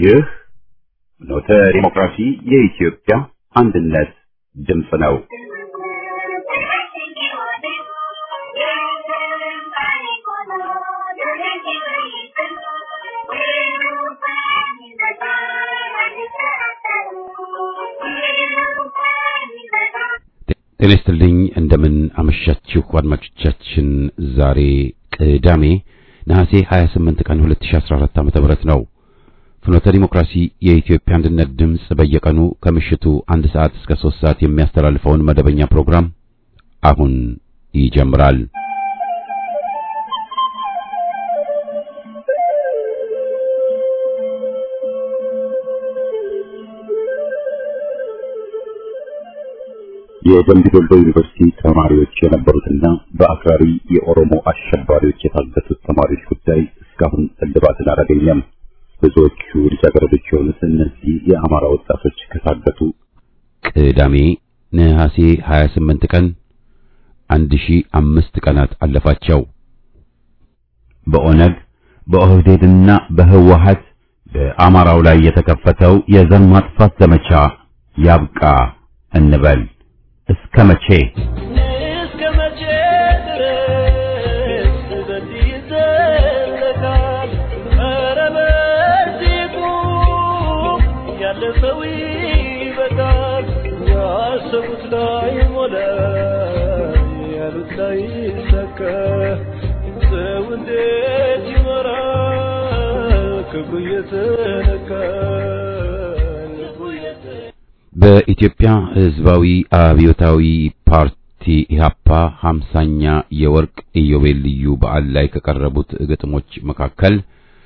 ይህ ኖተ ዲሞክራሲ የኢትዮጵያ አንድነት ድምፅ ነው። ጤና ይስጥልኝ እንደምን አመሻችሁ አድማጮቻችን። ዛሬ ቅዳሜ ነሐሴ 28 ቀን 2014 ዓ.ም ነው። ፍኖተ ዲሞክራሲ የኢትዮጵያ አንድነት ድምፅ በየቀኑ ከምሽቱ አንድ ሰዓት እስከ ሶስት ሰዓት የሚያስተላልፈውን መደበኛ ፕሮግራም አሁን ይጀምራል። የደምቢ ዶሎ ዩኒቨርሲቲ ተማሪዎች የነበሩትና በአክራሪ የኦሮሞ አሸባሪዎች የታገቱት ተማሪዎች ጉዳይ እስካሁን እልባትን አላገኘም። ብዙዎቹ ልጃገረዶች የሆኑት እነዚህ የአማራ ወጣቶች ከታገቱ ቅዳሜ ነሐሴ 28 ቀን 1005 ቀናት አለፋቸው። በኦነግ በኦህዴድና በህወሀት በአማራው ላይ የተከፈተው የዘር ማጥፋት ዘመቻ ያብቃ እንበል። እስከ መቼ እስከ መቼ ድረስ በዚህ ይዘለቃል? ኧረ በዚህ ቁም፣ ያለ ሰው ይበቃል። ያሰቡት ላይ ሞላ፣ ያሉት ላይ ሰካ። ሰው እንዴት ይመራል? ክብሩ እየተነካ ልቡ እየተነካ በኢትዮጵያ ሕዝባዊ አብዮታዊ ፓርቲ ኢህአፓ ሃምሳኛ የወርቅ ኢዮቤልዩ በዓል ላይ ከቀረቡት ግጥሞች መካከል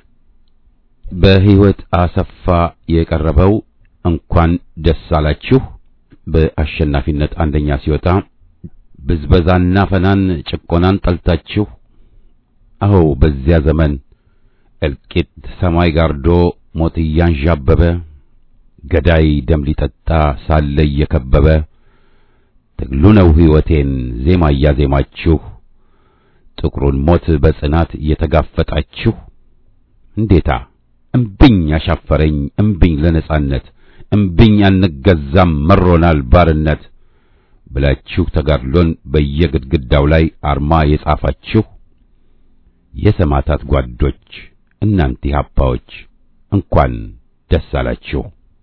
በሕይወት አሰፋ የቀረበው እንኳን ደስ አላችሁ በአሸናፊነት አንደኛ ሲወጣ ብዝበዛና ፈናን ጭቆናን ጠልታችሁ አዎ በዚያ ዘመን እልቂት ሰማይ ጋርዶ ሞት እያንዣበበ ገዳይ ደም ሊጠጣ ሳለ እየከበበ ትግሉ ነው ሕይወቴን ዜማ እያዜማችሁ ጥቁሩን ሞት በጽናት እየተጋፈጣችሁ እንዴታ እምብኝ አሻፈረኝ እምብኝ ለነጻነት እምብኝ አንገዛም መሮናል ባርነት ብላችሁ ተጋድሎን በየግድግዳው ላይ አርማ የጻፋችሁ የሰማዕታት ጓዶች እናንተ ኢህአፓዎች እንኳን ደስ አላችሁ።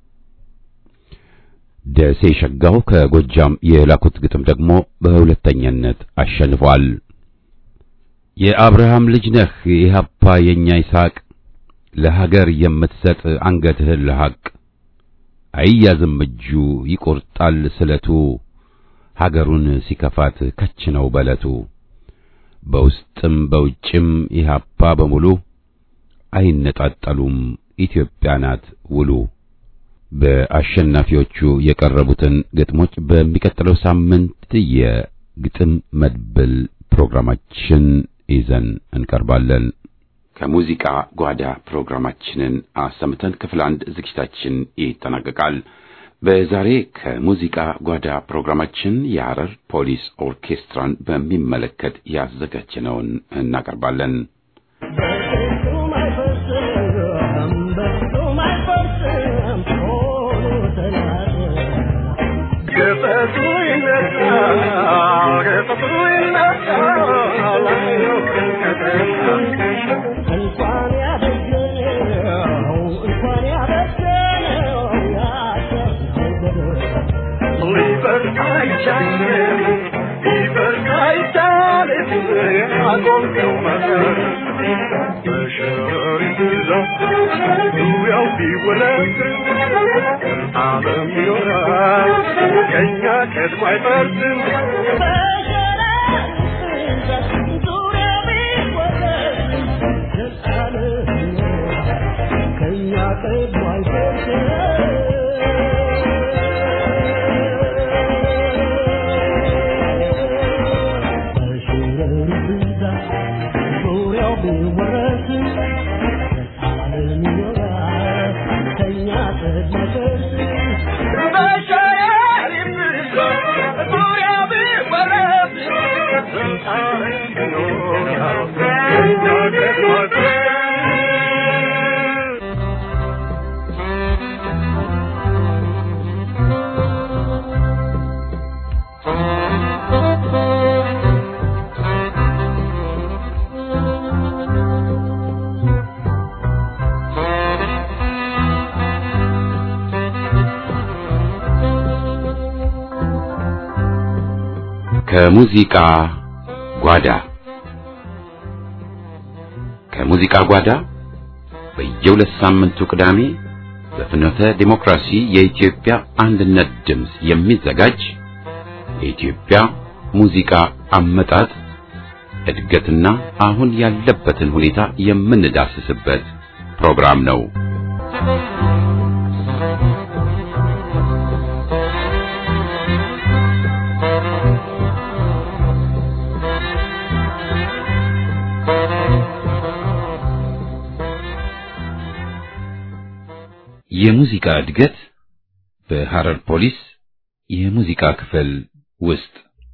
ደሴ ሸጋው ከጎጃም የላኩት ግጥም ደግሞ በሁለተኛነት አሸንፏል። የአብርሃም ልጅ ነህ የኢህአፓ የኛ ይስሐቅ ለሀገር የምትሰጥ አንገትህን ለሐቅ አይያዝም እጁ ይቆርጣል ስለቱ ሀገሩን ሲከፋት ከች ነው በለቱ በውስጥም በውጭም ኢህአፓ በሙሉ አይነጣጠሉም ኢትዮጵያ ናት ውሉ። በአሸናፊዎቹ የቀረቡትን ግጥሞች በሚቀጥለው ሳምንት የግጥም መድብል ፕሮግራማችን ይዘን እንቀርባለን። ከሙዚቃ ጓዳ ፕሮግራማችንን አሰምተን ክፍል አንድ ዝግጅታችን ይጠናቀቃል። በዛሬ ከሙዚቃ ጓዳ ፕሮግራማችን የሐረር ፖሊስ ኦርኬስትራን በሚመለከት ያዘጋጀነውን እናቀርባለን። በፍጹም አይፈርስም፣ በፍጹም አይፈርስም፣ ሆኖ ተናገር። ገፈቱ ይነሳል፣ ገፈቱ ይነሳል፣ እንኳን ያደገነው እንኳን ያደገነው ያሰብነው ገደል ሊፈርስ አይቻልም፣ ሊፈርስ አይቻልም፣ ያቆምነው መሰረት በሸረሪት ዛፍ ዙሪያው ቢወለድ ዓለም ይኖራል ከእኛ ቀድሞ አይፈርስም። ከእኛ ቀድሞ ከሙዚቃ ጓዳ ከሙዚቃ ጓዳ በየሁለት ሳምንቱ ቅዳሜ በፍኖተ ዲሞክራሲ የኢትዮጵያ አንድነት ድምፅ የሚዘጋጅ የኢትዮጵያ ሙዚቃ አመጣጥ እድገትና አሁን ያለበትን ሁኔታ የምንዳስስበት ፕሮግራም ነው። የሙዚቃ እድገት በሐረር ፖሊስ የሙዚቃ ክፍል ውስጥ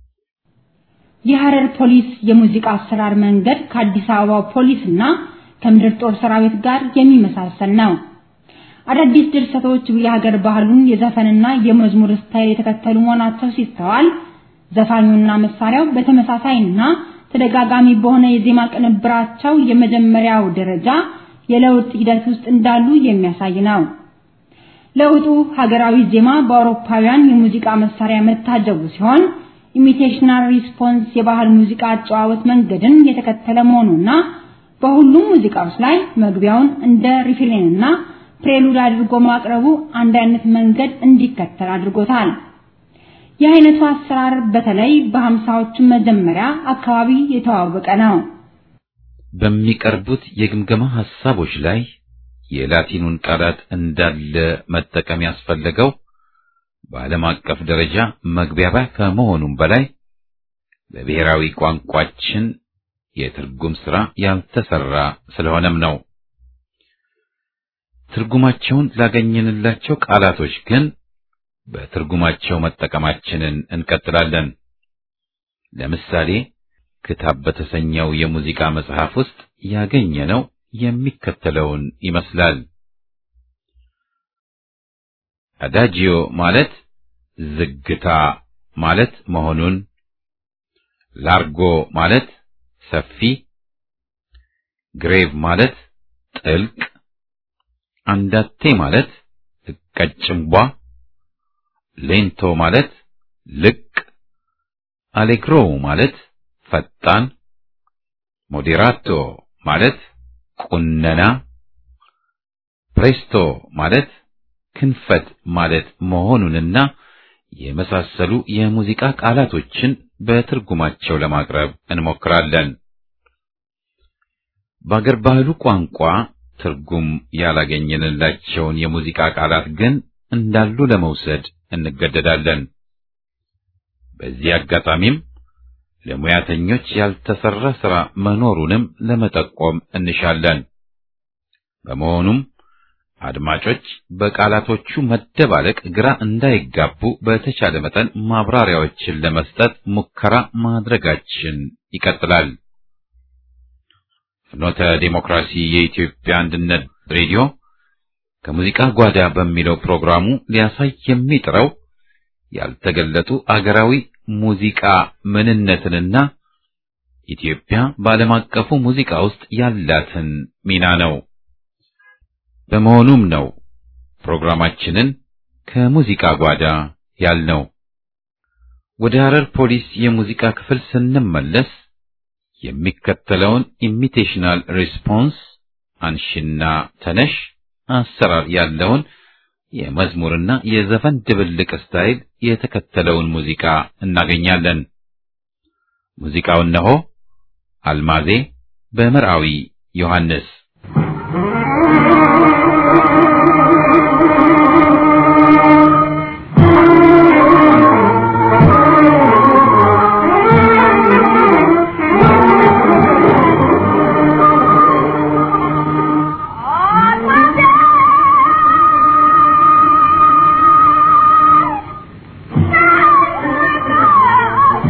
የሐረር ፖሊስ የሙዚቃ አሰራር መንገድ ከአዲስ አበባ ፖሊስ እና ከምድር ጦር ሰራዊት ጋር የሚመሳሰል ነው። አዳዲስ ድርሰቶች የሀገር ባህሉን የዘፈንና የመዝሙር ስታይል የተከተሉ መሆናቸው ሲስተዋል፣ ዘፋኙና መሳሪያው በተመሳሳይና ተደጋጋሚ በሆነ የዜማ ቅንብራቸው የመጀመሪያው ደረጃ የለውጥ ሂደት ውስጥ እንዳሉ የሚያሳይ ነው። ለውጡ ሀገራዊ ዜማ በአውሮፓውያን የሙዚቃ መሳሪያ መታጀቡ ሲሆን ኢሚቴሽናል ሪስፖንስ የባህል ሙዚቃ አጨዋወት መንገድን የተከተለ መሆኑና በሁሉም ሙዚቃዎች ላይ መግቢያውን እንደ ሪፍሬንና ፕሬሉድ አድርጎ ማቅረቡ አንድ አይነት መንገድ እንዲከተል አድርጎታል። የአይነቱ አሰራር በተለይ በሀምሳዎቹ መጀመሪያ አካባቢ የተዋወቀ ነው። በሚቀርቡት የግምገማ ሐሳቦች ላይ የላቲኑን ቃላት እንዳለ መጠቀም ያስፈለገው በዓለም አቀፍ ደረጃ መግባቢያ ከመሆኑም በላይ በብሔራዊ ቋንቋችን የትርጉም ሥራ ያልተሰራ ስለሆነም ነው። ትርጉማቸውን ላገኘንላቸው ቃላቶች ግን በትርጉማቸው መጠቀማችንን እንቀጥላለን። ለምሳሌ ክታብ በተሰኘው የሙዚቃ መጽሐፍ ውስጥ ያገኘነው የሚከተለውን ይመስላል። አዳጂዮ ማለት ዝግታ ማለት መሆኑን፣ ላርጎ ማለት ሰፊ፣ ግሬቭ ማለት ጥልቅ፣ አንዳቴ ማለት ቀጭንቧ፣ ሌንቶ ማለት ልቅ፣ አሌግሮ ማለት ፈጣን፣ ሞዴራቶ ማለት ቁነና፣ ፕሬስቶ ማለት ክንፈት ማለት መሆኑንና የመሳሰሉ የሙዚቃ ቃላቶችን በትርጉማቸው ለማቅረብ እንሞክራለን። በአገር ባህሉ ቋንቋ ትርጉም ያላገኘንላቸውን የሙዚቃ ቃላት ግን እንዳሉ ለመውሰድ እንገደዳለን። በዚህ አጋጣሚም ለሙያተኞች ያልተሰራ ሥራ መኖሩንም ለመጠቆም እንሻለን። በመሆኑም አድማጮች በቃላቶቹ መደባለቅ ግራ እንዳይጋቡ በተቻለ መጠን ማብራሪያዎችን ለመስጠት ሙከራ ማድረጋችን ይቀጥላል። ፍኖተ ዴሞክራሲ የኢትዮጵያ አንድነት ሬዲዮ ከሙዚቃ ጓዳ በሚለው ፕሮግራሙ ሊያሳይ የሚጥረው ያልተገለጡ አገራዊ ሙዚቃ ምንነትንና ኢትዮጵያ በዓለም አቀፉ ሙዚቃ ውስጥ ያላትን ሚና ነው። በመሆኑም ነው ፕሮግራማችንን ከሙዚቃ ጓዳ ያልነው። ወደ ሐረር ፖሊስ የሙዚቃ ክፍል ስንመለስ የሚከተለውን ኢሚቴሽናል ሪስፖንስ አንሽና ተነሽ አሰራር ያለውን የመዝሙርና የዘፈን ድብልቅ ስታይል የተከተለውን ሙዚቃ እናገኛለን። ሙዚቃው እነሆ አልማዜ በመርአዊ ዮሐንስ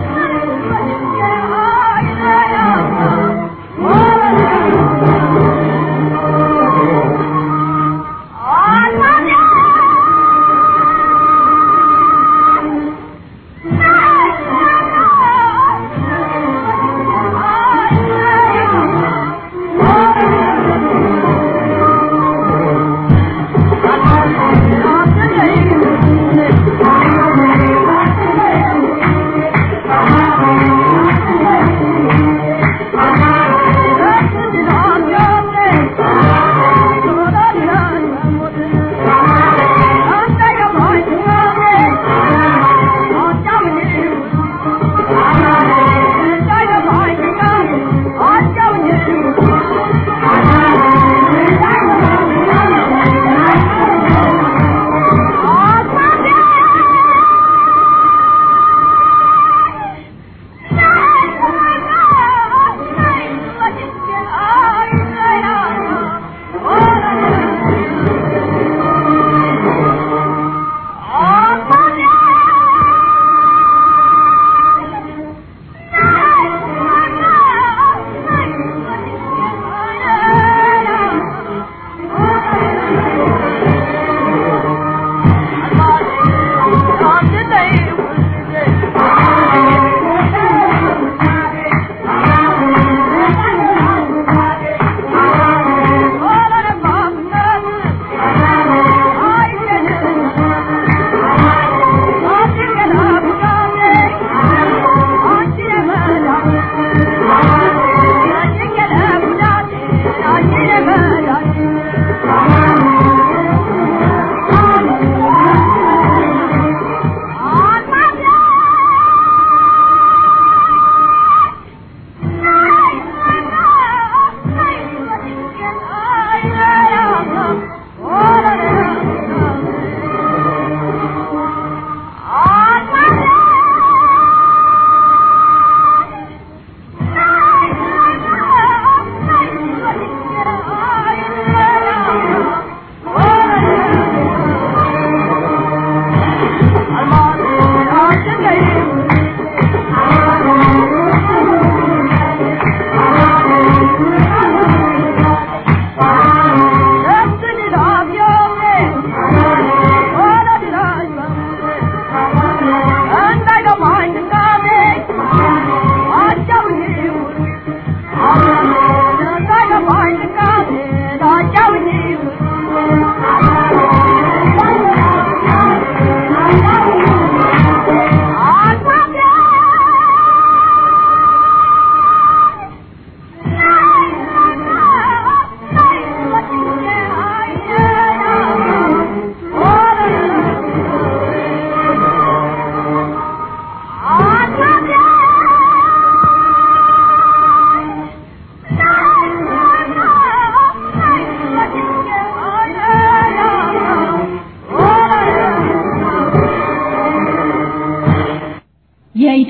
Oh,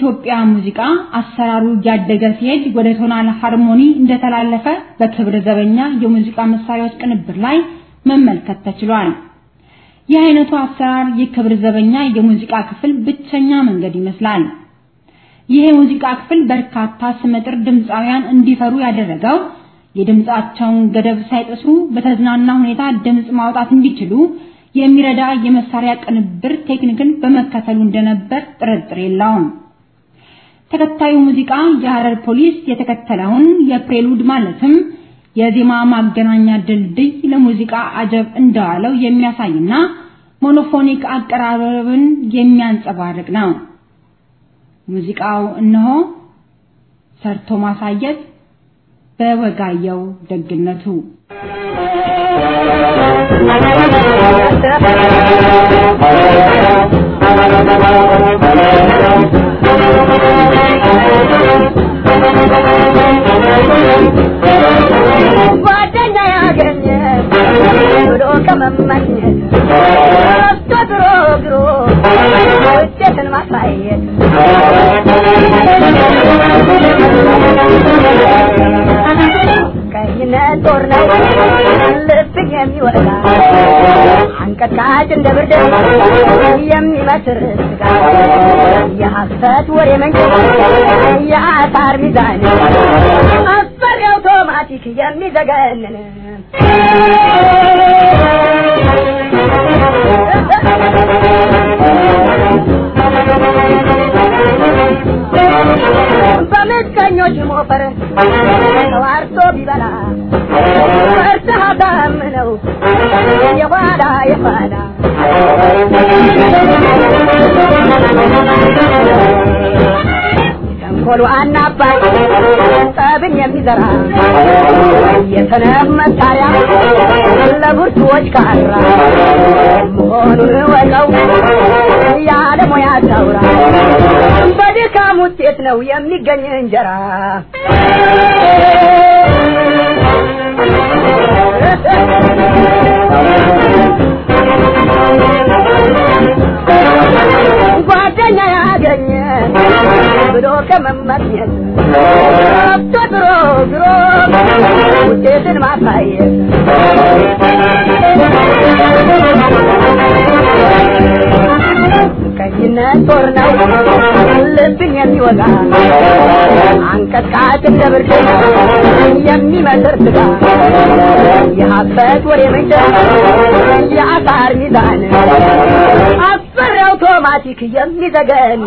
የኢትዮጵያ ሙዚቃ አሰራሩ እያደገ ሲሄድ ወደ ቶናል ሃርሞኒ እንደተላለፈ በክብረ ዘበኛ የሙዚቃ መሳሪያዎች ቅንብር ላይ መመልከት ተችሏል። ይህ አይነቱ አሰራር የክብር ዘበኛ የሙዚቃ ክፍል ብቸኛ መንገድ ይመስላል። ይህ የሙዚቃ ክፍል በርካታ ስመጥር ድምፃውያን እንዲፈሩ ያደረገው የድምፃቸውን ገደብ ሳይጥሱ በተዝናና ሁኔታ ድምፅ ማውጣት እንዲችሉ የሚረዳ የመሳሪያ ቅንብር ቴክኒክን በመከተሉ እንደነበር ጥርጥር የለውም። ተከታዩ ሙዚቃ የሐረር ፖሊስ የተከተለውን የፕሬሉድ ማለትም የዜማ ማገናኛ ድልድይ ለሙዚቃ አጀብ እንደዋለው የሚያሳይና ሞኖፎኒክ አቀራረብን የሚያንጸባርቅ ነው። ሙዚቃው እነሆ ሰርቶ ማሳየት በወጋየው ደግነቱ ጓደኛ ያገኘ ብሎ ከመመኘት ወጥቶ ድሮ ግሮ ውጤትን ማሳየት ቀይነት ጦር ነው ልብን የሚወጣ አንቀጥቃጭ እንደ ብርድ የሚመስር ስጋ የሐሰት ወሬ መንገድ የአሳር ሚዛን አስፈሪ አውቶማቲክ የሚዘገንን በምቀኞች ሞፈር ተዋርቶ ቢበላ ፈርተህ አሳምነው የኋላ የኋላ ተንኮሉ አናባይ ጠብን የሚዘራ የሰነፍ መሳሪያ ለብርቱዎች ካራ መሆኑን ወቀው ያለ ሙያ ታውራ በድካም ውጤት ነው የሚገኝ እንጀራ ጓደኛ ያገኘ ብሎ ከመመኘት ረብቶ ድሮ ድሮ ውጤትን ማሳየት ቀይነት ጦር ነው ልብን የሚወጋ አንቀጥቃጭ እንደ ብርድ የሚመስር ስጋ የሀበት ወሬ ምንጭ የአሳር ሚዛን አስፈሪ አውቶማቲክ የሚዘገን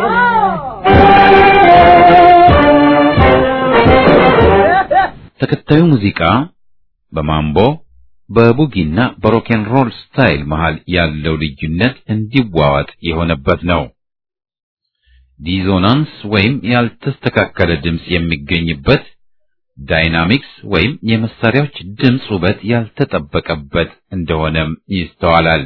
ተከታዩ ሙዚቃ በማምቦ በቡጊና በሮኬን ሮል ስታይል መሃል ያለው ልዩነት እንዲዋዋጥ የሆነበት ነው። ዲዞናንስ ወይም ያልተስተካከለ ድምፅ የሚገኝበት፣ ዳይናሚክስ ወይም የመሳሪያዎች ድምፅ ውበት ያልተጠበቀበት እንደሆነም ይስተዋላል።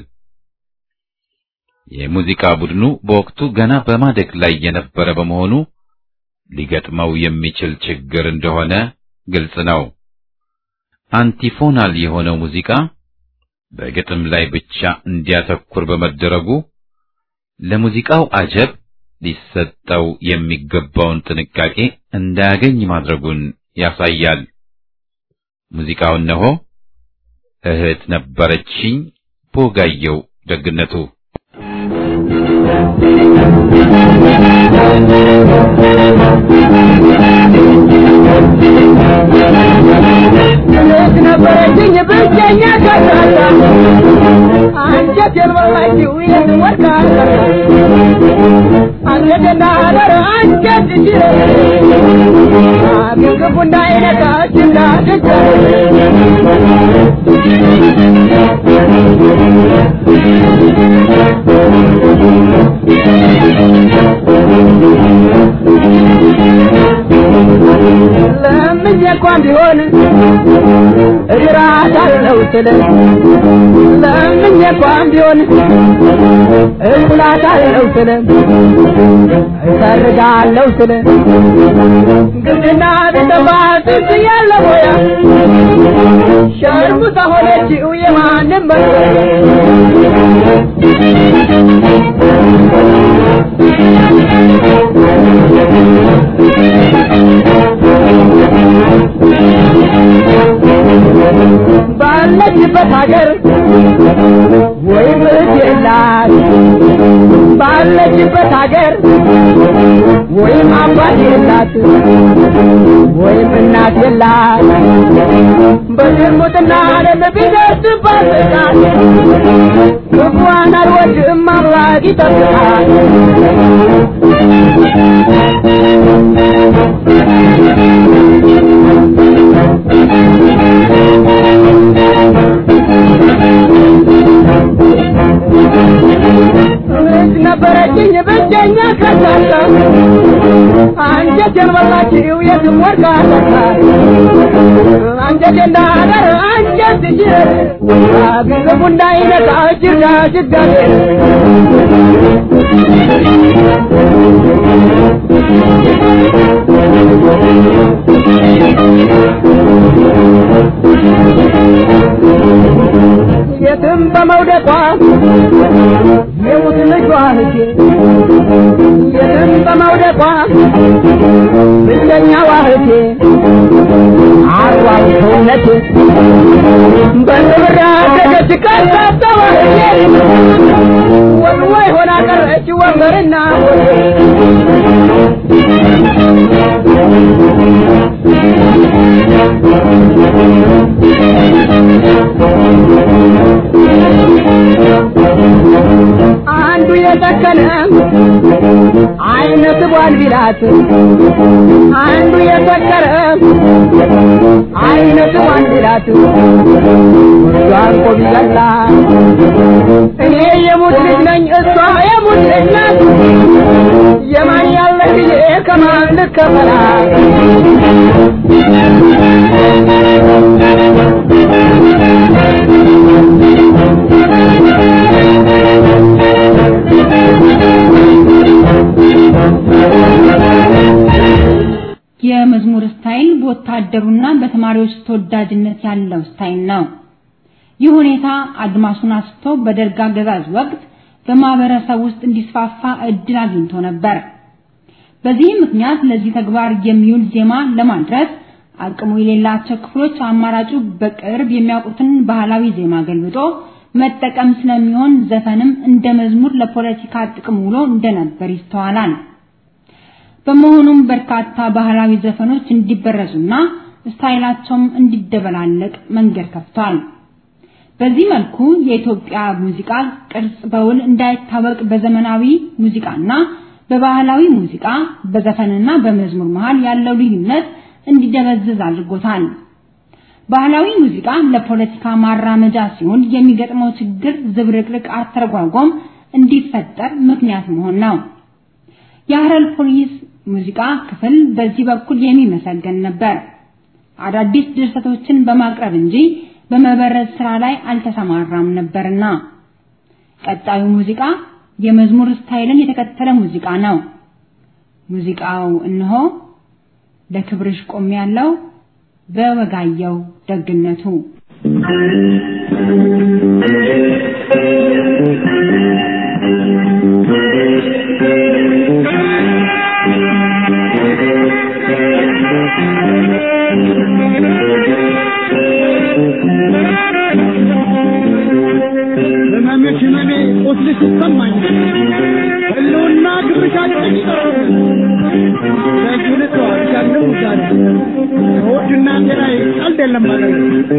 የሙዚቃ ቡድኑ በወቅቱ ገና በማደግ ላይ የነበረ በመሆኑ ሊገጥመው የሚችል ችግር እንደሆነ ግልጽ ነው። አንቲፎናል የሆነው ሙዚቃ በግጥም ላይ ብቻ እንዲያተኩር በመደረጉ ለሙዚቃው አጀብ ሊሰጠው የሚገባውን ጥንቃቄ እንዳያገኝ ማድረጉን ያሳያል። ሙዚቃው እነሆ እህት ነበረችኝ ቦጋየው ደግነቱ እህት ነበረችኝ ብቸኛ ከሳሳ አንጀት የልበላችው ይህን ወርቃ አንገትና አደር አንጀት እንዲረ አግንግቡ እንዳይነካች እንዳትቸ ለምኜ እንኳን ቢሆን እግራታለሁ ስል ለምኜ እንኳን ቢሆን እኩላታለሁ ስል እሰርጋለሁ ስል ግድና ቢጠፋ ጥንት ያለ ሞያ ሸርሙጣ ሆነችው የማንም መ ሀገር ወይም እህት የላት ባለችበት ሀገር ወይም አባት የላት ወይም እናት የላት በዝሙትና ዓለም ቢደርስባት ጥቃት ክፉዋን አልወድም አምላክ ይጠብቃል ልጅ ነበረችኝ ብቸኛ ከሳሳ አንጀቴን በላችው የትም ወርቃ ተካ አንጀቴ እንዳገር አንጀት ጅር ገንዘቡ እንዳይነካ ጅርጋ ጅጋቴ የትም በመውደቋ የሙት ልጇ ልጄ የትም በመውደቋ ብቸኛዋ እህቴ አርዋው ሰውነቴ በንብራ ገደች ካሳሰዋ እህቴ ወልዋይ ሆና ቀረች ወንበርና ሆቴ አንዱ የሰከነ አይነ ስቧን ቢላት አንዱ የሰከረ አይነ ስቧን ቢላት እሷን እኮ ቢገላ እኔ የሙት ልጅ ነኝ እሷ የሙት ልጅ ናት የማን ያለ ብዬ ከማን ልከፈላት የመዝሙር ስታይል በወታደሩና በተማሪዎች ተወዳጅነት ያለው ስታይል ነው። ይህ ሁኔታ አድማሱን አስቶ በደርግ አገዛዝ ወቅት በማህበረሰብ ውስጥ እንዲስፋፋ እድል አግኝቶ ነበር። በዚህ ምክንያት ለዚህ ተግባር የሚውል ዜማ ለማድረስ አቅሙ የሌላቸው ክፍሎች አማራጩ በቅርብ የሚያውቁትን ባህላዊ ዜማ ገልብጦ መጠቀም ስለሚሆን ዘፈንም እንደ መዝሙር ለፖለቲካ ጥቅም ውሎ እንደነበር ይስተዋላል። በመሆኑም በርካታ ባህላዊ ዘፈኖች እንዲበረዙና ስታይላቸውም እንዲደበላለቅ መንገድ ከፍቷል። በዚህ መልኩ የኢትዮጵያ ሙዚቃ ቅርጽ በውል እንዳይታወቅ በዘመናዊ ሙዚቃና በባህላዊ ሙዚቃ በዘፈንና በመዝሙር መሃል ያለው ልዩነት እንዲደበዝዝ አድርጎታል። ባህላዊ ሙዚቃ ለፖለቲካ ማራመጃ ሲሆን የሚገጥመው ችግር ዝብርቅርቅ አተረጓጎም እንዲፈጠር ምክንያት መሆን ነው። የሀረር ፖሊስ ሙዚቃ ክፍል በዚህ በኩል የሚመሰገን ነበር። አዳዲስ ድርሰቶችን በማቅረብ እንጂ በመበረዝ ስራ ላይ አልተሰማራም ነበርና። ቀጣዩ ሙዚቃ የመዝሙር ስታይልን የተከተለ ሙዚቃ ነው። ሙዚቃው እነሆ ለክብርሽ ቆም ያለው በወጋየው ደግነቱ ህመምሽ ህመሜ ቁስልሽ ይሰማኝ ህልውና ግብሻ ጨኝጠው ለዚህ ልተዋት ያለው ዛሬ ከወድና ጤናዬ ቀልድ የለም ማለት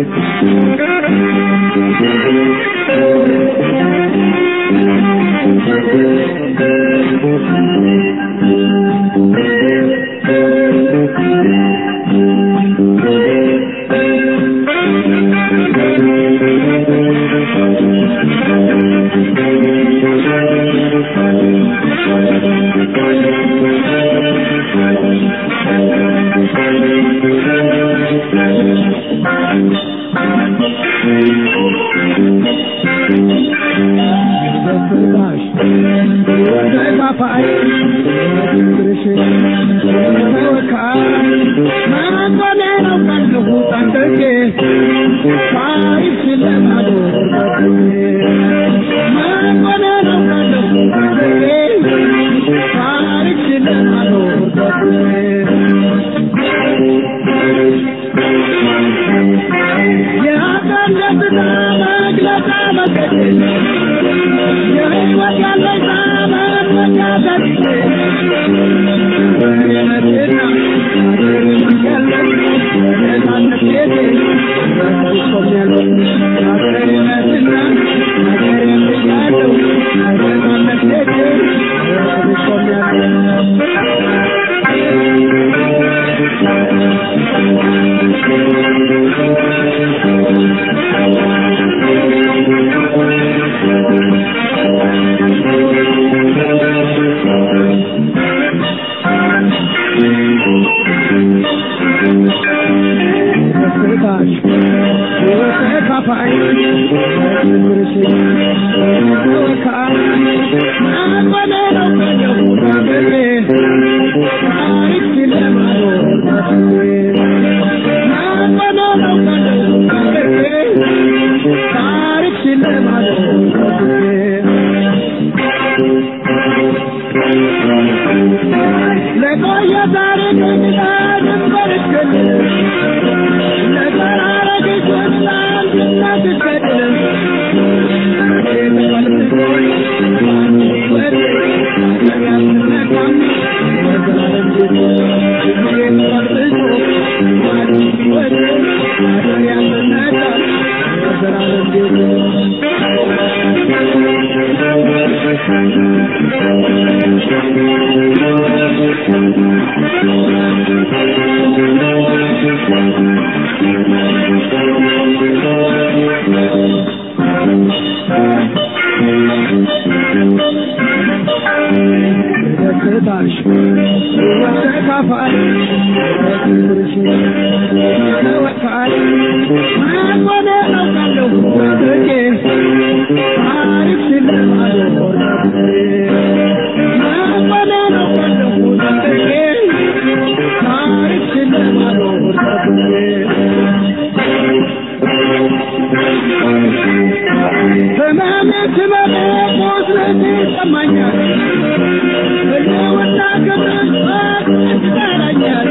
በፍርዳሽ በካፋይ ፍቅርሽ ተወካይ መቆኔ ነው ቀልሁ ጠንቅቄ ሳይሽ ለማዶር መቆኔ ነው ቀልሁ ጠንቅቄ ሳይሽ ለማዶር ያቀለብታ ለቆየ ታሪክ እንግዳ ድንበር እስክል ለተራረግ ሶስት አንድነት እስከድል ደስታሽ ተካፋይ ተወካይ ማቆነ አውቃለሁ በፍቄ ታሪክ ስለማልኖር ማቆነ አውቃለሁ በፍቄ ታሪክ ስለማልኖር ህመሜ ስመጣ ቁስለቴ ይሰማኛል ህልውና ክብርን ይጠራኛል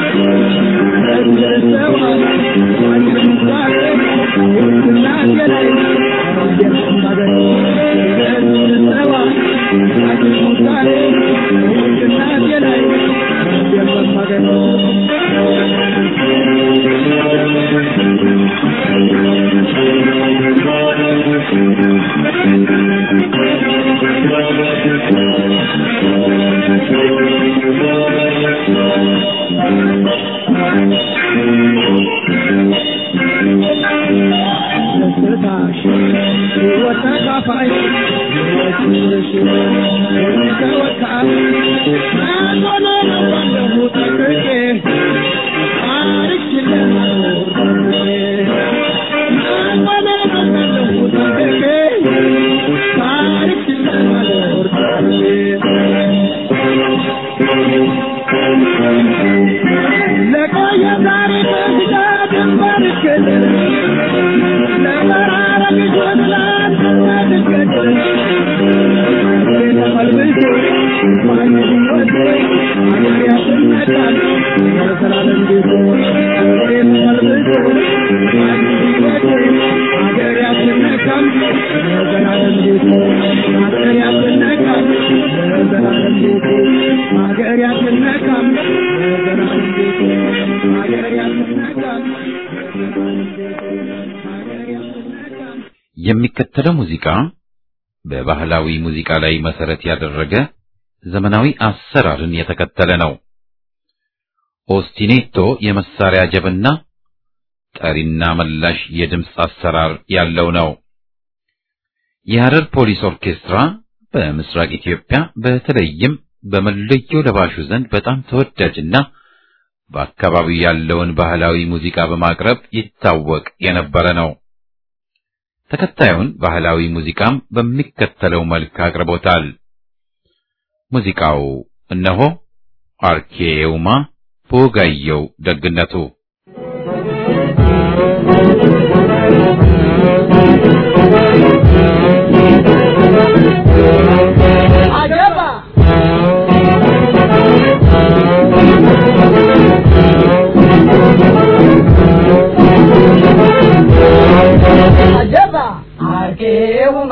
እደርሰዋል አንድምሳሌ እናቴ ላይ እንደማገኝ እደርሰዋል አንድምሳሌ እናቴ ላይ እንደማገኝ ደስታሽ ሕይወት ተካፋይ ሕይወትሽ ተወካይ አንሆነ ነባለሁ ጠቅቄ ታሪክ ስለማኖር አንሆነ ነባለሁ ጠቅቄ ታሪክ ስለማኖር ለቆየ ታሪክ ስጋ ድንበር እስክድር ለመራረቅ ጆትላን ትገድል ተፈልብሶ ማን ሲወድ አገር ያስነቃል የዘላለም ቤት ተፈልብሶ ማን ሲወድ አገር ያስነቃል የዘላለም ቤት አገር ያስነቃል የዘላለም ቤት አገር ያስነቃል የዘላለም ቤት አገር ያስነቃል የሚከተለው ሙዚቃ በባህላዊ ሙዚቃ ላይ መሰረት ያደረገ ዘመናዊ አሰራርን የተከተለ ነው። ኦስቲኔቶ የመሳሪያ ጀብና ጠሪና መላሽ የድምፅ አሰራር ያለው ነው። የሐረር ፖሊስ ኦርኬስትራ በምስራቅ ኢትዮጵያ በተለይም በመለዮ ለባሹ ዘንድ በጣም ተወዳጅና በአካባቢው ያለውን ባህላዊ ሙዚቃ በማቅረብ ይታወቅ የነበረ ነው። ተከታዩን ባህላዊ ሙዚቃም በሚከተለው መልክ አቅርቦታል። ሙዚቃው እነሆ አርኬውማ በወጋየው ደግነቱ አጀባ አጀባ አርኬውማ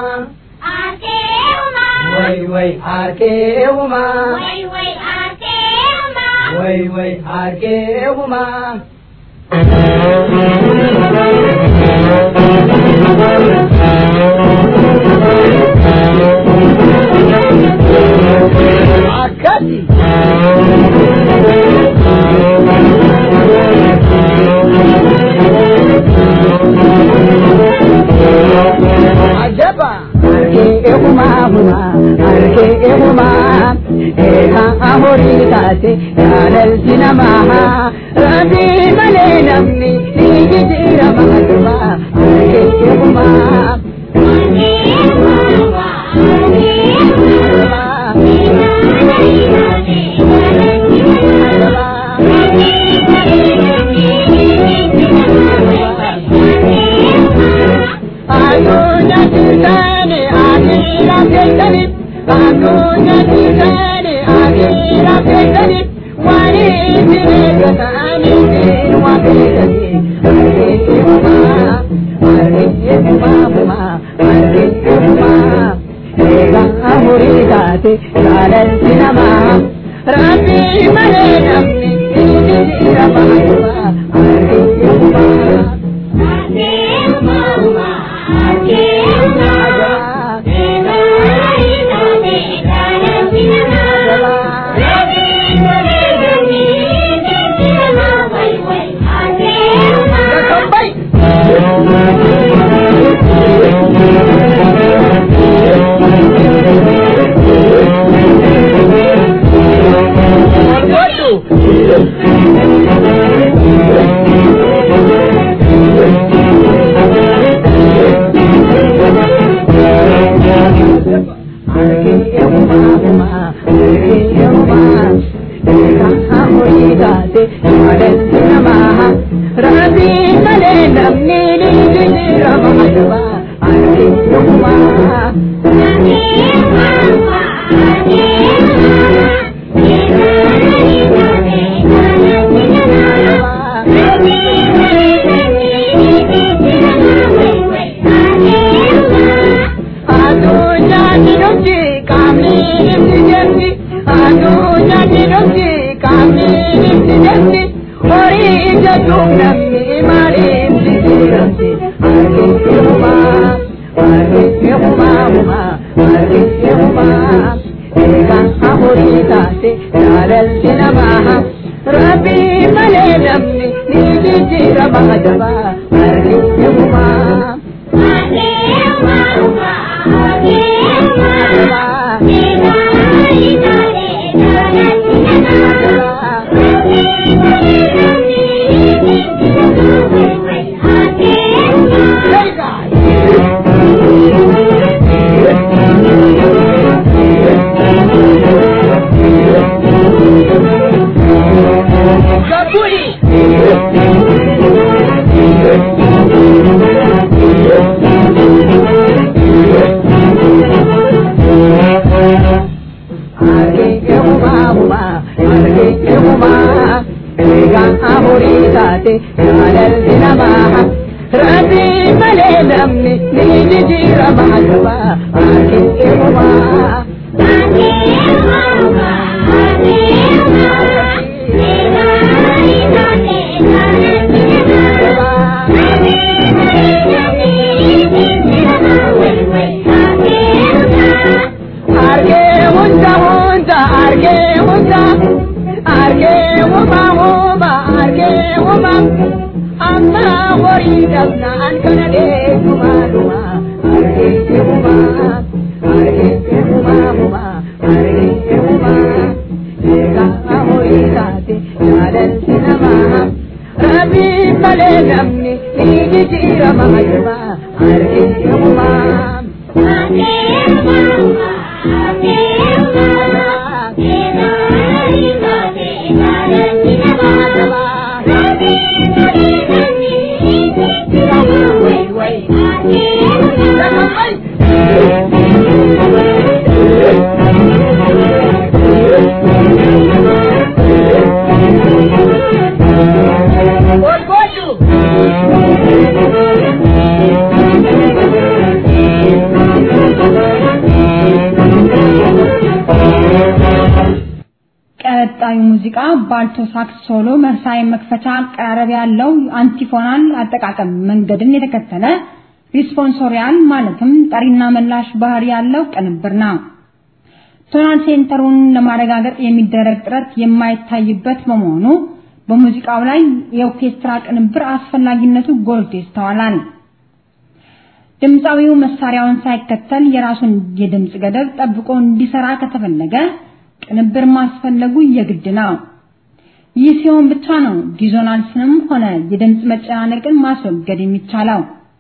ወይ ወይ አርኬውማ ወይ ወይ አርኬውማ አካቲ አጀባ አርኬውማ ሁማ አርኬውማ ኤካ አሆሪ ታቴ ያለልቲ ነማሃ ረቢ መሌ ነምኒ ኒጅ ጅረማ ዱማ አርኬውማ addunyaa jirtaani akhiraa keessani addunyaa jirtaani akhiraa keessani waan itti eeggatani isin waa keessani argite humaa argite humaa humaa argite humaa eegaa horii taate jaalalti namaa rabbii malee namni inni jira baay'aa argite humaa ቀጣዩ ሙዚቃ ባልቶ ሳክስ ሶሎ መሳይ መክፈቻ አቀራረብ ያለው አንቲፎናል አጠቃቀም መንገድን የተከተለ ሪስፖንሶሪያል ማለትም ጠሪና መላሽ ባህሪ ያለው ቅንብር ነው። ቶናል ሴንተሩን ለማረጋገጥ የሚደረግ ጥረት የማይታይበት በመሆኑ በሙዚቃው ላይ የኦርኬስትራ ቅንብር አስፈላጊነቱ ጎልቶ ይስተዋላል። ድምፃዊው መሳሪያውን ሳይከተል የራሱን የድምፅ ገደብ ጠብቆ እንዲሰራ ከተፈለገ ቅንብር ማስፈለጉ የግድ ነው። ይህ ሲሆን ብቻ ነው ዲዞናንስንም ሆነ የድምፅ መጨናነቅን ማስወገድ የሚቻለው።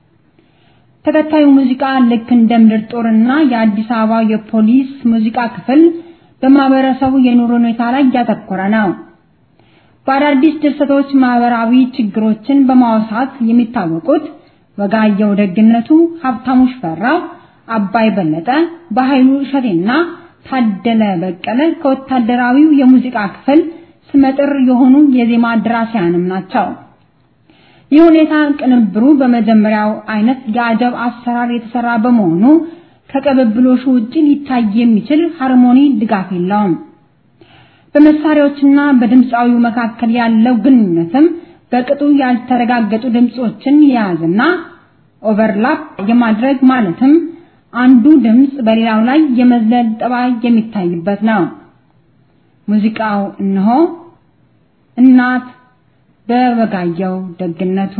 ተከታዩ ሙዚቃ ልክ እንደ ምድር ጦርና የአዲስ አበባ የፖሊስ ሙዚቃ ክፍል በማህበረሰቡ የኑሮ ሁኔታ ላይ ያተኮረ ነው። በአዳዲስ ድርሰቶች ማህበራዊ ችግሮችን በማውሳት የሚታወቁት ወጋየሁ ደግነቱ፣ ሀብታሙ ሽፈራው፣ አባይ በለጠ፣ በኃይሉ እሸቴና ታደለ በቀለ ከወታደራዊው የሙዚቃ ክፍል ስመጥር የሆኑ የዜማ ደራሲያንም ናቸው። ይህ ሁኔታ ቅንብሩ በመጀመሪያው አይነት የአጀብ አሰራር የተሰራ በመሆኑ ከቅብብሎሹ ውጪ ሊታይ የሚችል ሃርሞኒ ድጋፍ የለውም። በመሳሪያዎችና በድምፃዊው መካከል ያለው ግንኙነትም በቅጡ ያልተረጋገጡ ድምጾችን የያዘና ኦቨርላፕ የማድረግ ማለትም አንዱ ድምጽ በሌላው ላይ የመዝለል ጠባይ የሚታይበት ነው። ሙዚቃው እነሆ እናት በወጋየሁ ደግነቱ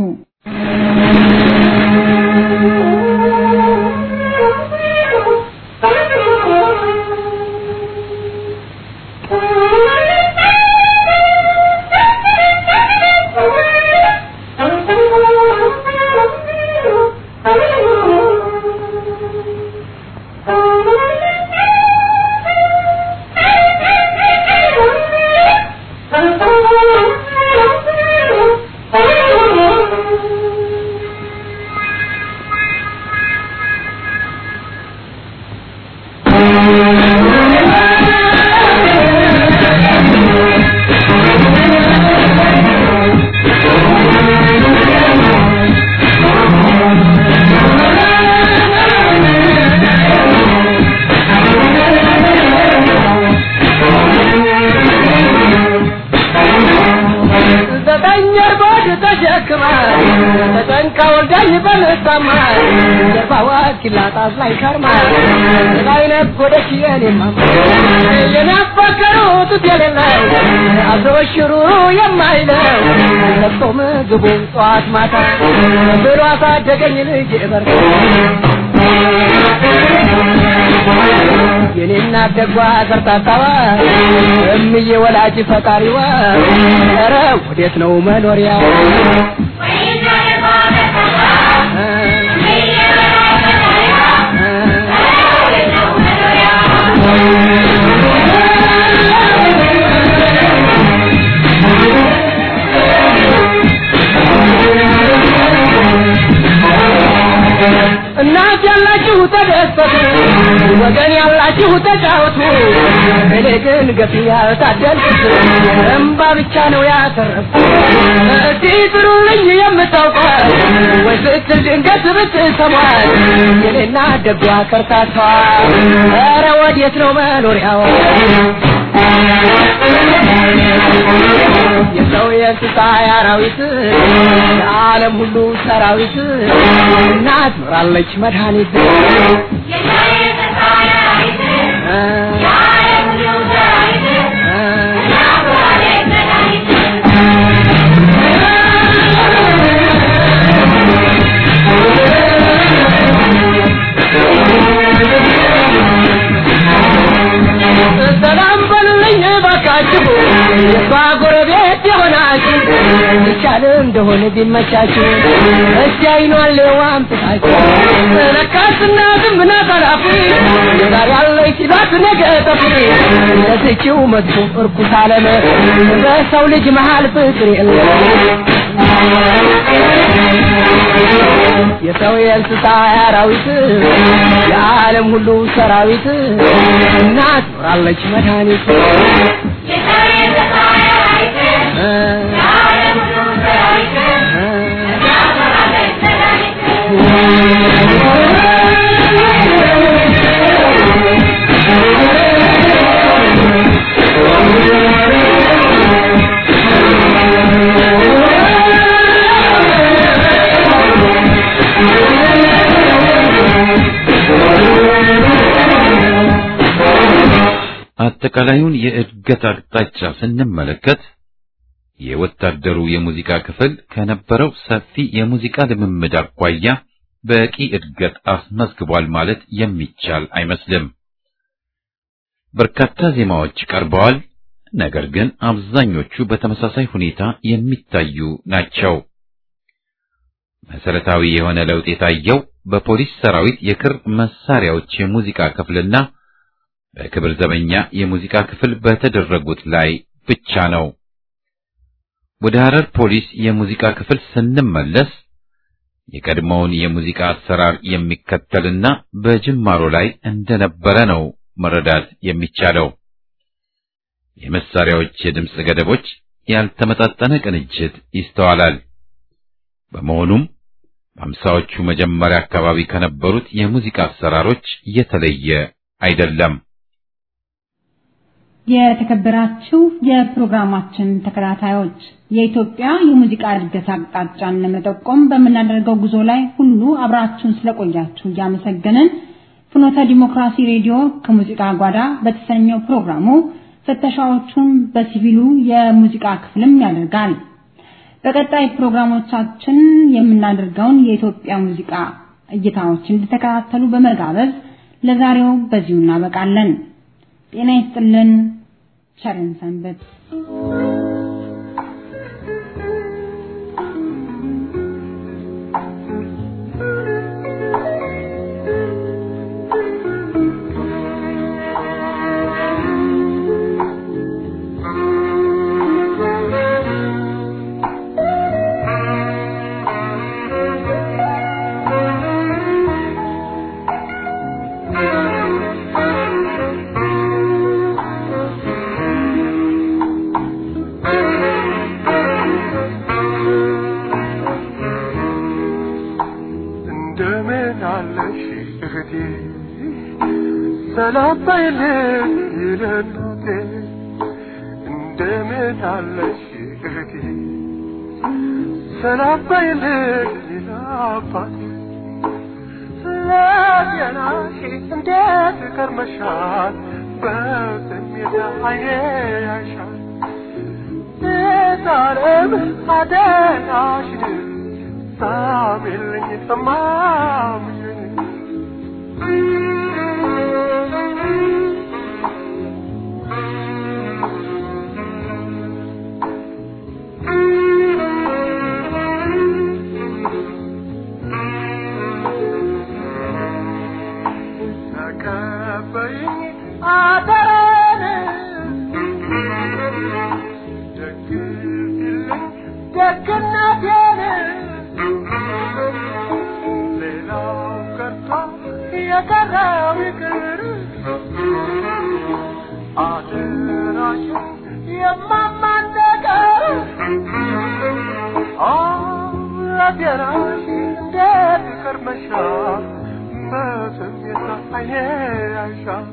ዘጠኝ እርጎድ ተሸክማ ተጨንቃ ወልዳኝ በልታማ ጀርባዋ ኪላጣት ላይ ከርማ ላይ ነጎደች የኔማ የናፈቀሩት የሌለው አብሮሽሩ የማይለው ለብሶ ምግቡን ጠዋት ማታ ብሎ አሳደገኝ ልጅ በር የኔና ደጓ ዘርታታዋ እምዬ ወላጅ ፈጣሪዋ ኧረ ወዴት ነው መኖሪያ እናት ያላችሁ ተደሰቱ፣ ወገን ያላችሁ ተጫወቱ። እኔ ግን ገፊ ያልታደልኩት እምባ ብቻ ነው ያተረፍኩት። እስቲ ጥሩልኝ የምታውቋት ወይ ስትል ድንገት ብትሰሟት የኔና ደጓ ከርታቷ ኧረ ወዴት ነው መኖሪያዋ? የሰው የእንስሳ የአራዊት የዓለም ሁሉ ሰራዊት እናት ኖራለች መድኃኒት ሰላም በሉልኝ ባካችሁ የሷ ጎረቤት የሆናችሁ ይቻል እንደሆነ ቢመቻችሁ እስቲ አይኗን ሌዋም ጥቃችሁ ለካስ እናትም ናት አላፊ ዛሬ ያለች ሲሏት ነገ ጠፊ ለዚችው መጥፎ እርኩስ ዓለም በሰው ልጅ መሃል ፍቅር የለም የሰው የእንስሳ አራዊት የዓለም ሁሉ ሰራዊት እናት ኖራለች መድኃኒት አጠቃላዩን የእድገት አቅጣጫ ስንመለከት የወታደሩ የሙዚቃ ክፍል ከነበረው ሰፊ የሙዚቃ ልምምድ አኳያ በቂ እድገት አስመዝግቧል ማለት የሚቻል አይመስልም። በርካታ ዜማዎች ቀርበዋል። ነገር ግን አብዛኞቹ በተመሳሳይ ሁኔታ የሚታዩ ናቸው። መሰረታዊ የሆነ ለውጥ የታየው በፖሊስ ሰራዊት የክር መሳሪያዎች የሙዚቃ ክፍልና በክብር ዘበኛ የሙዚቃ ክፍል በተደረጉት ላይ ብቻ ነው። ወደ ሐረር ፖሊስ የሙዚቃ ክፍል ስንመለስ የቀድሞውን የሙዚቃ አሰራር የሚከተልና በጅማሮ ላይ እንደነበረ ነው መረዳት የሚቻለው። የመሳሪያዎች የድምፅ ገደቦች፣ ያልተመጣጠነ ቅንጅት ይስተዋላል። በመሆኑም በአምሳዎቹ መጀመሪያ አካባቢ ከነበሩት የሙዚቃ አሰራሮች የተለየ አይደለም። የተከበራችሁ የፕሮግራማችን ተከታታዮች የኢትዮጵያ የሙዚቃ እድገት አቅጣጫን ለመጠቆም በምናደርገው ጉዞ ላይ ሁሉ አብራችሁን ስለቆያችሁ እያመሰገንን ፍኖተ ዲሞክራሲ ሬዲዮ ከሙዚቃ ጓዳ በተሰኘው ፕሮግራሙ ፍተሻዎቹን በሲቪሉ የሙዚቃ ክፍልም ያደርጋል። በቀጣይ ፕሮግራሞቻችን የምናደርገውን የኢትዮጵያ ሙዚቃ እይታዎች እንድተከታተሉ በመጋበዝ ለዛሬው በዚሁ እናበቃለን። ጤና ይስጥልን። ቸርን ሰንበት። እንደምን አለሽ እህቴ ሰላም በይልኝ ይለናቴ እንደምን አለሽ እህቴ ሰላም በይልኝ ይላባቴ ለጤናሽ እንዴት ከርመሻል በስሜት አይኔ ያሻል የዛሬም አደናሽን ሳሚልኝ ሰማምኝ ተቀበይኝ አደራን ደግፊልኝ ደግነቴን ሌላው ቀርቶ የቀረው ይቅር አደራሽን የማማን ነገር አደራሽ እንዴት ከርመሻል በስሜት አይኔ ያሻል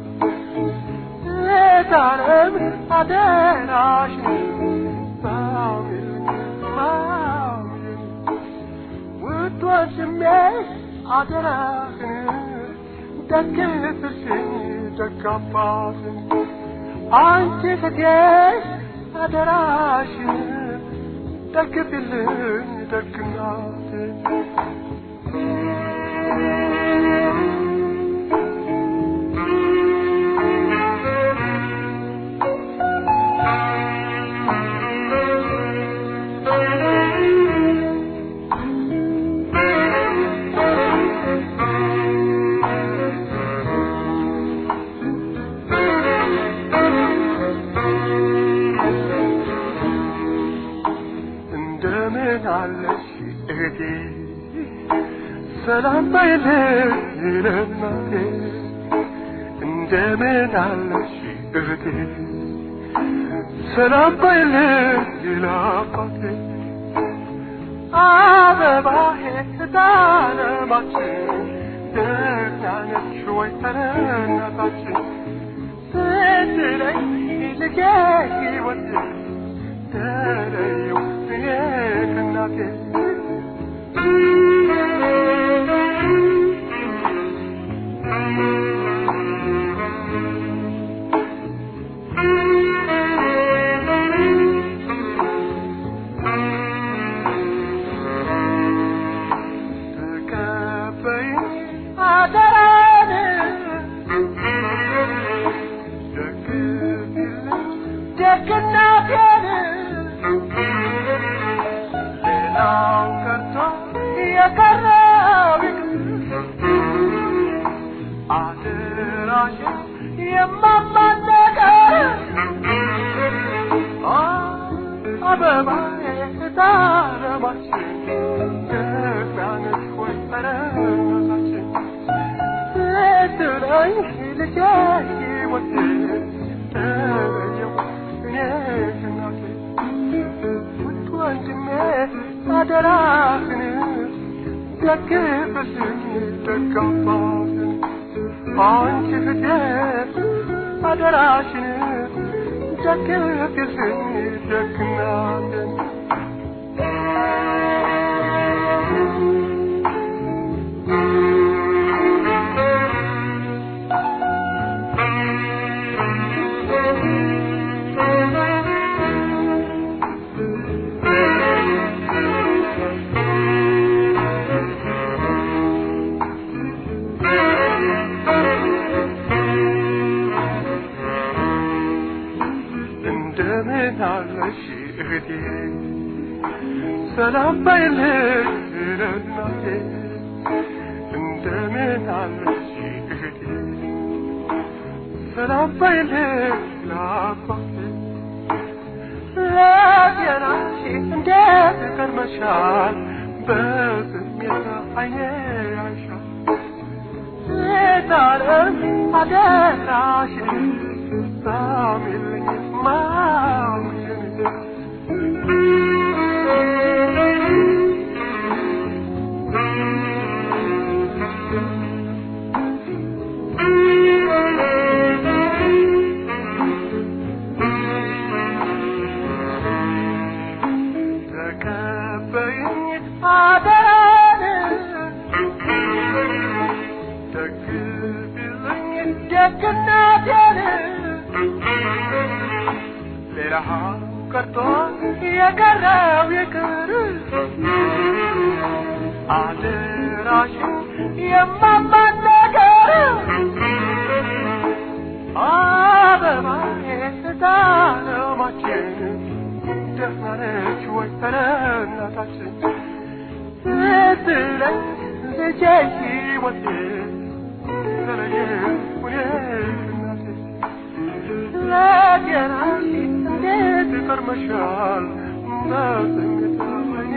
ዛሬም አደራሽን ሳሚልኝ ማሚልኝ ውድ ወንድሜ አደራህን ደግፍልኝ ደግ አባትን አንቺ እህቴ አደራሽን ደግፍልኝ ደግ እናትን እንደምን አለሽ እህቴ ሰላም በይልኝ ይለናቴ እንደምን አለሽ እህቴ ሰላም በይልኝ ይላባቴ አበባዬ ዳለማችን ደህና ነች ወይ ተረናታችን ስትለኝ ልጄ ሕይወት ተለየው እኔ ከእናቴ ተቀበይኝ አደራን ደግፊልኝ ደግነቴን ሌላው ቀርቶ የቀረው ይቅር አደራሽን የማማን ነገር አበባዬ ታረማችን ደጋነች ነኝ ልጄ ሕይወቴ ተለየው እኔ እናቴ ውድ ወንድሜ አደራህን ደግፍልኝ ደጋባትን አንቺ እህቴ አደራሽን ደግፍልኝ ደግናትን እንደምን አለሽ እህቴ ሰላም ባይልሽ እናቴ እንደምን አለሽ እህቴ ሰላም ባይልሽ ለአባቴ ለጤናሽ እንዴት ከርመሻል በስሜት አይኔ ያሻል ሴታለም አደራሽን ሳሚልኝ ማሙሽን ተቀበይኝ አደራን ደግፊልኝ ደግነቴን ሌላ ቀርቶ የቀረው ይቅር አደራሽን የማማን ነገር አበባዬ ስታለማችን ደፍናለች ወይ ተረናታችን ስትለኝ ልጄ ሕይወቴ ተለየ ሁኔትናቴ ለጤናሽ እንዴት ከርመሻል በስሜት አይኔ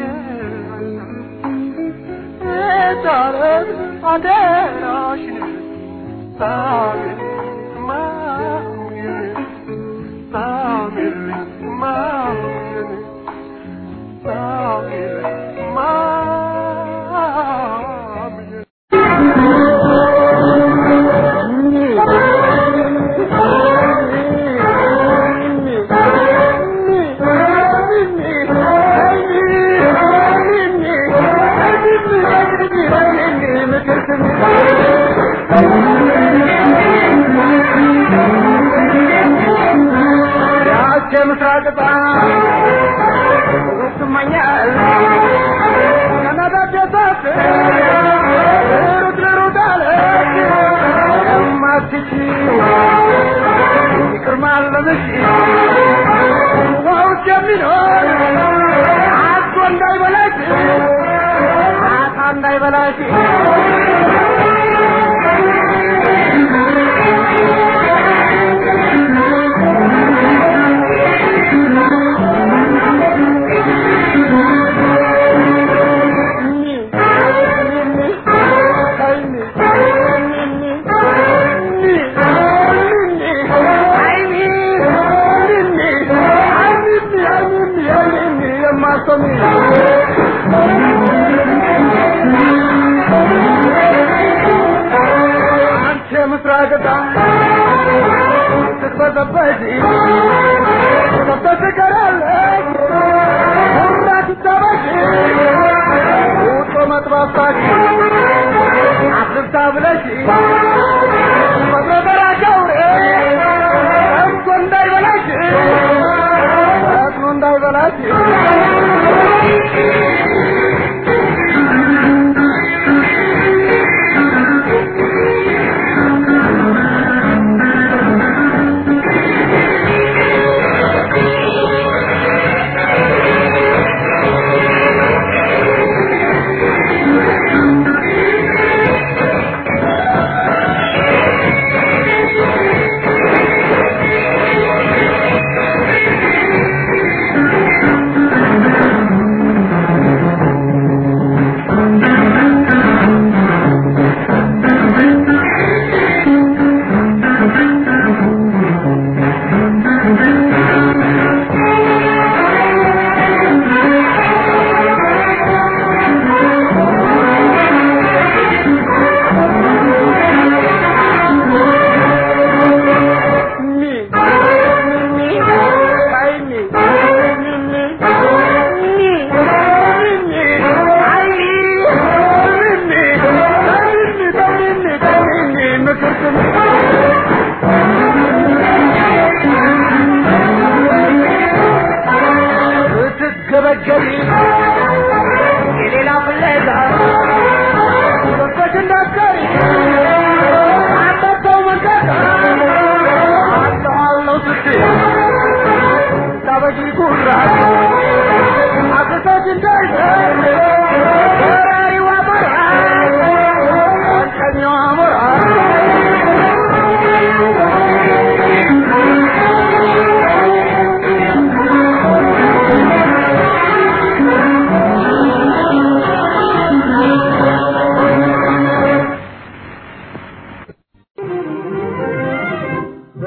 ዛሬም አደራሽን ሳሚል ማሙዬን ሳሚል ማሙዬን ሳሚል ማሙዬን ምስራቅ ስመኛል ከነዳጀታት ሩት ሩት አለች የማትች ይቅር ማለምሽ ውስጥ የሚኖር አቶ እንዳይበላሽ አታ እንዳይበላሽ ምስራቅታ ስትበጠበጪ ተተትቀራለች ሁራት ታበሽ ውጦ መጥባሳች አስርታ ብለሽ መጥረጠራቸው እኮ እንዳይበላሽ እጥኑ እንዳይበላሽ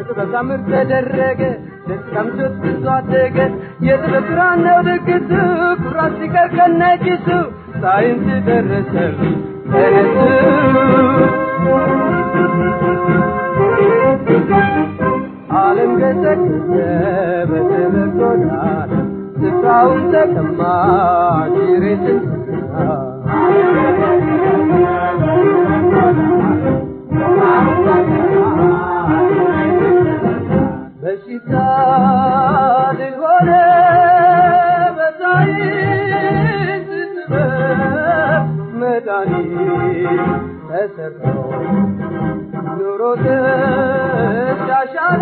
በጥበብ ታምር ተደረገ ደስታም ሶት ብዙ አደገ የጥበብ ብርሃን ነው ድግሱ ኩራት ሲቀር ከነጭሱ ሳይንስ ደረሰ ተነሱ ዓለም ገሰገሰ በጥበብ ጎዳና ስፍራውን ተቀማ ኪሬትን በሽታ ድል ሆነ በሳይንስ ጥበብ መድኃኒት ተሰርቶ ኑሮ ተሻሻለ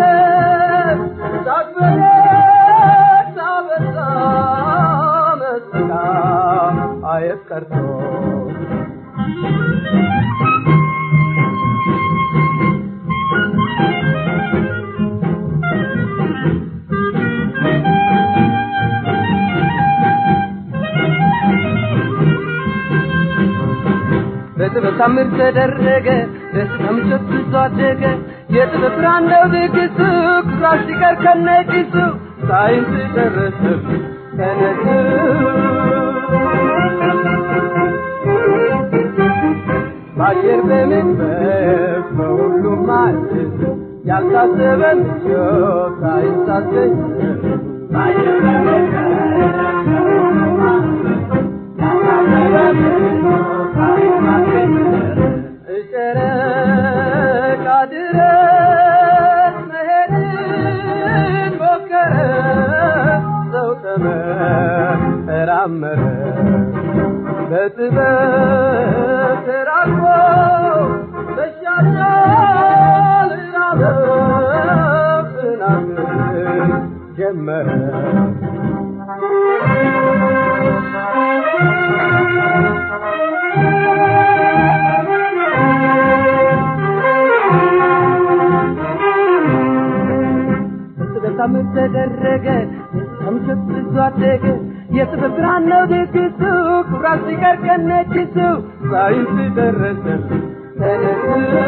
ሳትበረታ በዛ መስላ አየት ቀርቶ በጥበብ ታምር ተደረገ ደስታም ሸት ብዙ አደገ የጥበብ ብርሃን ነው ድግሱ ኩራት ሲቀር ከነጭሱ ሳይንስ ደረሰ ተነሱ በአየር በመግበብ በሁሉም ማለት ያልታሰበ ምቾት ሳይንስ አስገኘ በአየር በመግበብ በሁሉም ማለት ያልታሰበ ምቾት ሳይንስ አስገኘ ጨረቃ ድረስ መሄድን ሞከረ ሰው ተመራመረ በጥበብ ተራቆ መሻሻል ራበው ጽናትን ጀመረ በታምር ተደረገ ከምሸት ብዙ አደገ የጥበብ ብርሃን ነው ድግሱ ኩራት ሲቀር ከነጭሱ ሳይንስ ደረሰ ተነሱ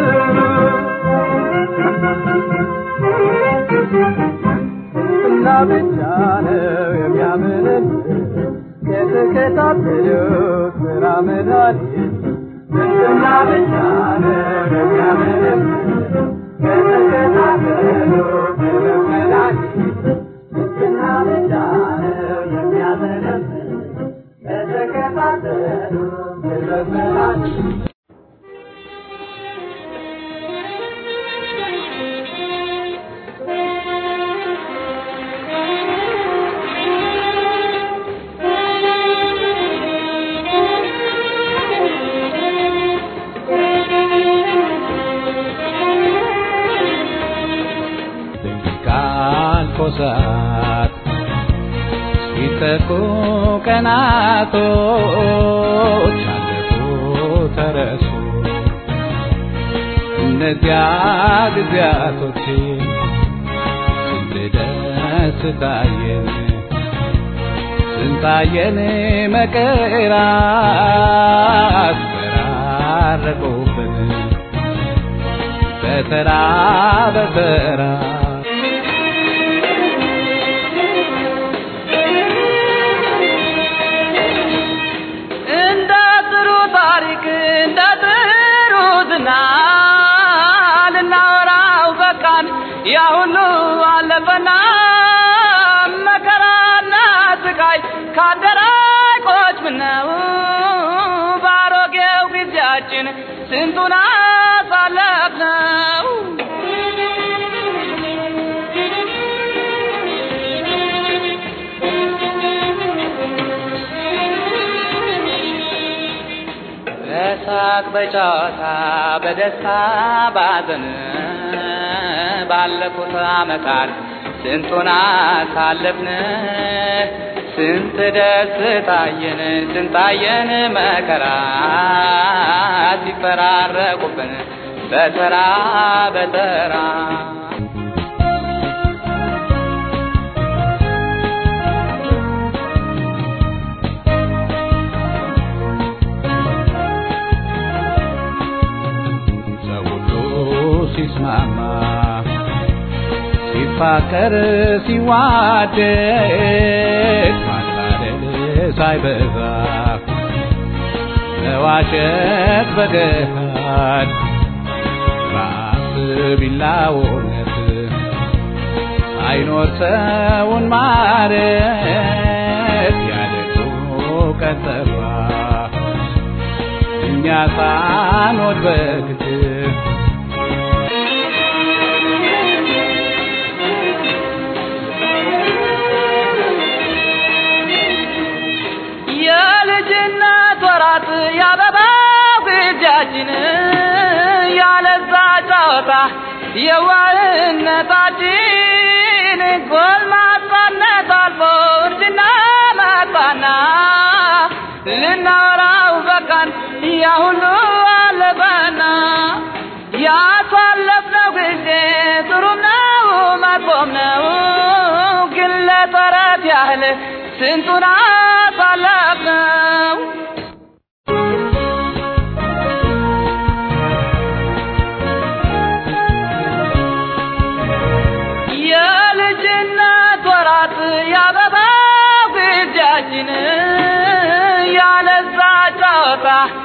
እና ብቻ ነው የሚያምንን ከተከታተሉት ስራ መድኃኒት እና ብቻ ነው የሚያምንን ከተከታተሉት ስራ መድኃኒት እና ብቻ ነው የሚያምንን ከተከታተሉት ስራ መድኃኒት ካልኮሳት ሲተኩ ቀናቶች አለፉ ተረሱ እነዚያ ጊዜያቶች ስንት ደስታየን ስንታየን መከራት ፈራረቁብን በተራ በተራ እንደ ጥሩ ታሪክ እንደ ጥሩ ዝና ልናወራው በቃን ያ ሁሉ አለፈና መከራና ስቃይ ካደራቆች ምነው ባሮጌው ጊዜያችን ስንቱን አሳለፍነው በሳቅ በጨዋታ በደስታ ባዘን ባለፉት ዓመታት ስንቱን አሳለፍን ስንት ደስታየን ስንታየን መከራ ሲፈራረቁብን በተራ በተራ ሰው ሁሉ ሲስማማ ሲፋቀር ሲዋደድ ማታደል ሳይበዛ መዋሸት በገሃድ ራስ ቢላውነት አይኖር ሰውን ማለት ያደጉ ቀጠፋ እኛ ሳንወድ በግድ የልጅነት ወራት ያበባው ግጃችን ያለዛ ጨዋታ የዋህነታችን ጎልማሳነት አልፎ እርጅና መጣና ልናወራው በቃን ያ ሁሉ አለፈና ያሳለፍነው ጊዜ ጥሩም ነው መጥፎም ነው ግን ለተረት ያህል ስንቱን አሳለፍነው የልጅነት ወራት ያበባው ግጃችን ያለዛ ጨዋታ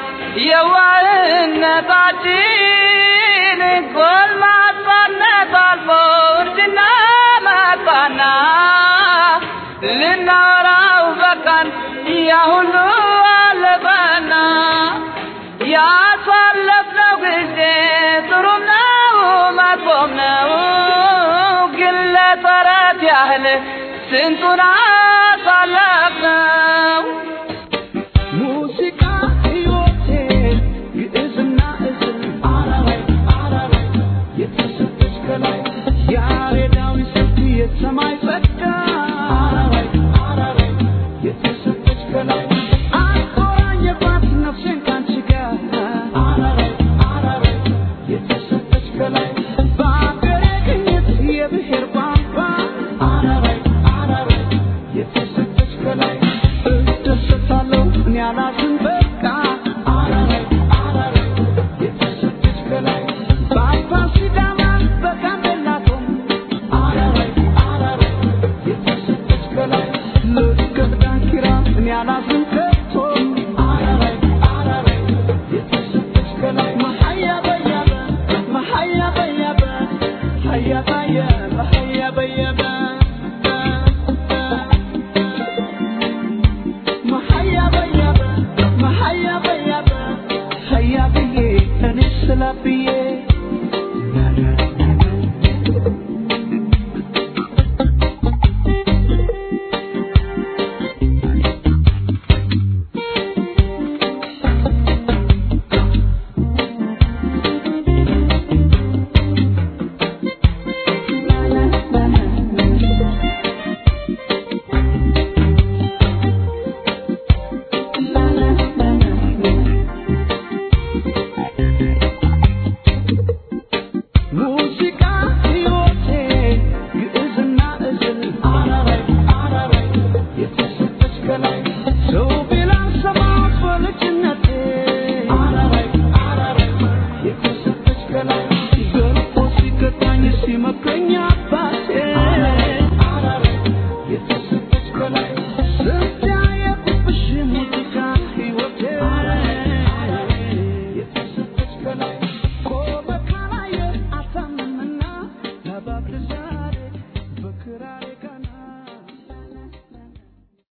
የዋህነታችን ጎልማሳነት አልፎ እርጅና መጣና ልናወራው በቃን ያ ሁሉ አለፈና ያሳለፍነው ጊዜ ጥሩም ነው መጥፎም ነው ግን ለተረት ያህል ስንቱን አሳለፍነው ሙዚቃ ሕይወቴ ግዕዝና እዝል አራራይ አራራይ የተሰጠች ከላይ ያሬዳዊ ስልት የሰማይ ጸጋ አራራይ አራራይ የተሰጠች ከላይ አቆራኘባት ነፍሴን ካንቺ ጋር አራራይ አራራይ የተሰጠች ከላይ በአገሬ ቅኝት የብሔር ቋንቋ አራራይ አራራይ የተሰጠች ከላይ እደሰታለሁ እኔ አላዝን በቃ አራራይ አራራይ የተሰጠች ከላይ በአባ ሲዳማ በጋምቤላ ቶም አራራይ አራራይ የተሰጠች ከላይ ልቀት ዳንኪራ እኔ አላዝን ከቶ አራራይ አራራይ የተሰጠች ከላይ መሀያ በያበ መሀያ በያበ ሀያ ባየ መሀያ በየ